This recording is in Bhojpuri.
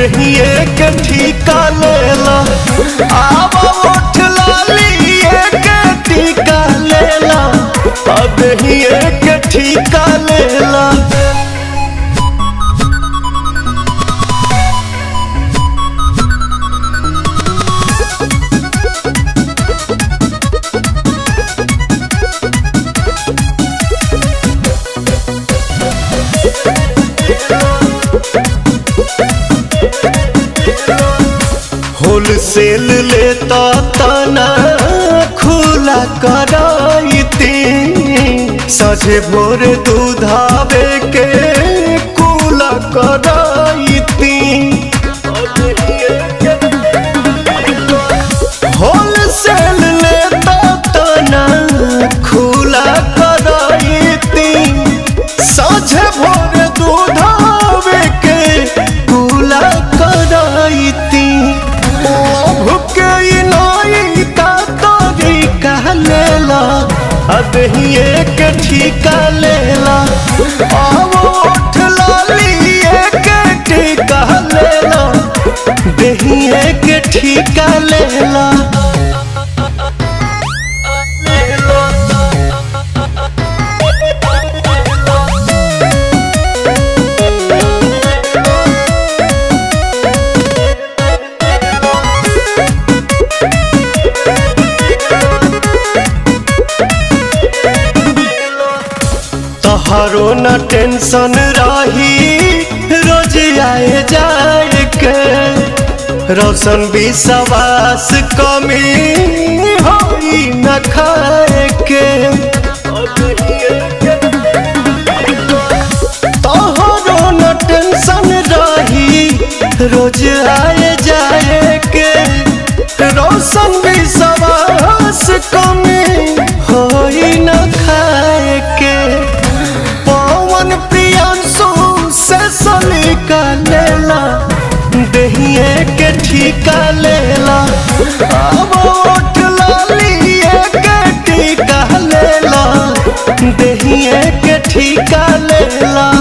दहिए के ठीका लेला आब उठ लालिए के टीका लेला आ दहिए के ठीका लेला होलसेल लेता तना खुला कराइती सझे भोर दूधावे के कुला कराइती होलसेल लेता तना खुला कराइती साझे भोर दूधावे के कुला कराइती भुके नाई का तोरी कह लेला अदहिए के ठीका लेला आवो उठ लालिए के ठीका लेला दहिए के ठीका लेला तोहरो न टेंशन रही रोज आए जाए के रोशन विश्वास कमी होई न खाए के तोहरो न टेंशन रही रोज आए जाए के रोशन विश्वास कमी होई न खाए के पवन प्रियांशु से सलीका लेला दहिए के ठीका लेला अब उठ लालिए के ठीका लेला दहिए के ठीका लेला